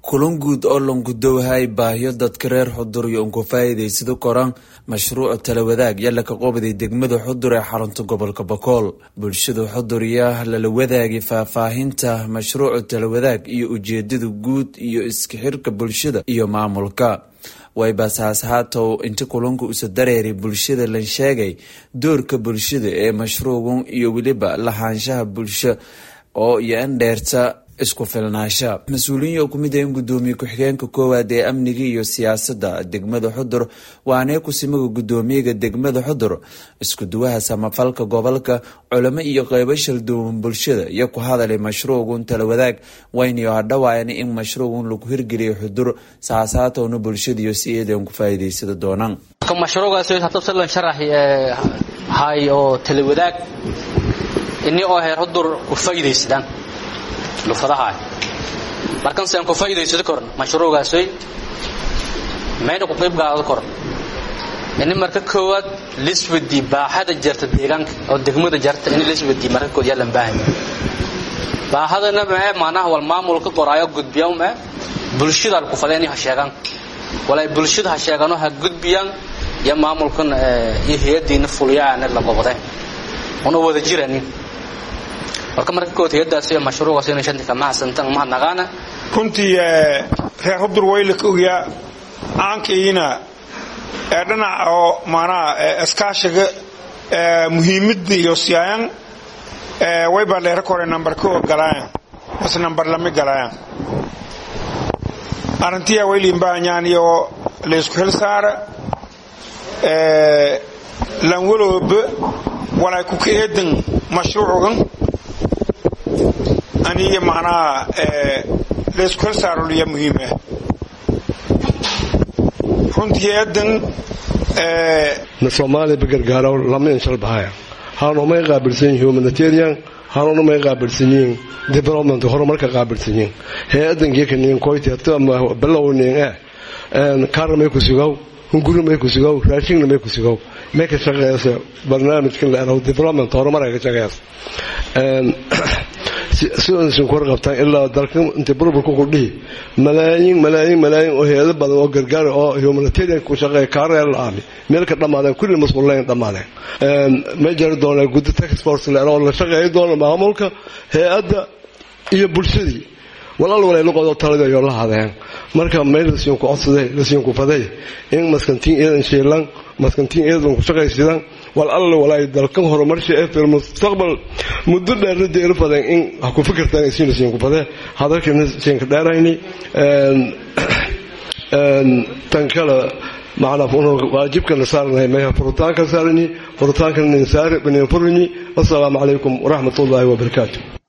kulan guud oo langudowhay baahyo dadka reer xudur iyo unku faa'iidaysada koraan mashruuca talawadaag yalla ka qoobaday degmada xudur ee xarunta gobolka bakool bulshada xudur yaa lala wadaagay faahfaahinta mashruuca talawadaag iyo ujeedada guud iyo iska xirka bulshada iyo maamulka waybasaas haatow inta kulanka usa dareeray bulshada lan sheegay doorka bulshada ee mashruucan iyo weliba lahaanshaha bulsho oo iyo in dheerta isku filnaasha mas-uuliyiin oo kumid ahin gudoomiye ku-xigeenka koowaad ee amniga iyo siyaasadda degmada xudur waanee kusimaga gudoomiyaga degmada xudur iskuduwaha samafalka gobolka culamo iyo qeybo shalduwan bulshada iyo ku hadalay mashruugun talawadaag waynayo hadhawaayana in mashruugun lagu hirgeliyo xudur saasaatowna bulshadiiyo si eedan ku faa'iidaysada doonaan mashruugaas hatabsalan sharax hay oo talawadaag ini oo heer xudur ku faa'iidaysadaan lufadaha markan saan ku faa'iidaysado koran mashruugaasay meena ku qayb qaadado koran ini marka koowaad liswadi baaxada jarta deegaanka oo degmada jarta in liswadi marka kood yaalan baahan baahadana mee maanaha wal maamulka qoraayo gudbiya mee bulshada ku fadeen ha sheegan walay bulshada ha sheegano ha gudbiyaan ya maamulkan iyo hay'adiina fuliyaan la qobday una wada jiranin marka marka kood hayadaas iyo mashruucaas inay shanta kama hasantan ma naqaana runtii reer hudur wayla ka ogyaa aankayina ee dhinaca oo maanaha iskaashiga muhiimadda iyo siyaayan waybaa dheera kore nambar ko galaayan mase nambar lami galaayan arrintiyaa wayliin baahanyaan iyo laysku xil saara lan walooba walay ku ka eedan mashruucugan aniga macnaha laysku hel saaroliya muhiim ah runtii eedan na soomaaliya bagargaaro lama inshal bahaya haanumay qaabilsan yihiin humanitarian haanunumay qaabilsan yihiin development horumarka qaabilsan yihiin hay-adankiikaniin koyteeto ama balowniin ah kaarnamay ku sugow hungurimay ku sugow raashinnamay ku sugow may ka shaqeysa barnaamijkan la eraho development horumarka ka shaqeysa sidaasan ku warqabtaan ilaa dalka inta burburka ku dhihi malaayiin malaayiin malaayiin oo hay-ado badan oo gargaara oo humanitarian ku shaqeeya kaareel la-aami meel ka dhammaadeen kulli masquullayn dhammaadeen ma jari doonaa guddi tax force la oo la shaqeeya doona maamulka hay-adda iyo bulshadii walaal walay luqodo talada iyo la hadeen marka meel lasiin ku codsaday lasiin ku faday in maskantiin eedan sheelan maskantiin eedan ku shaqaysidaan wal alla walaay dalkan horumarsha ee fil mustaqbal muddo dheer deer fadan in ha ku fikirtaan isiin lasiin ku faday hadalkana siin ka dheerayni tan kale macnaa waajibkana saarnahay meeha furitaanka saarani furitaanka ninsaari bani furini assalaamu calaykum waraxmat ullaahi wabarakaatu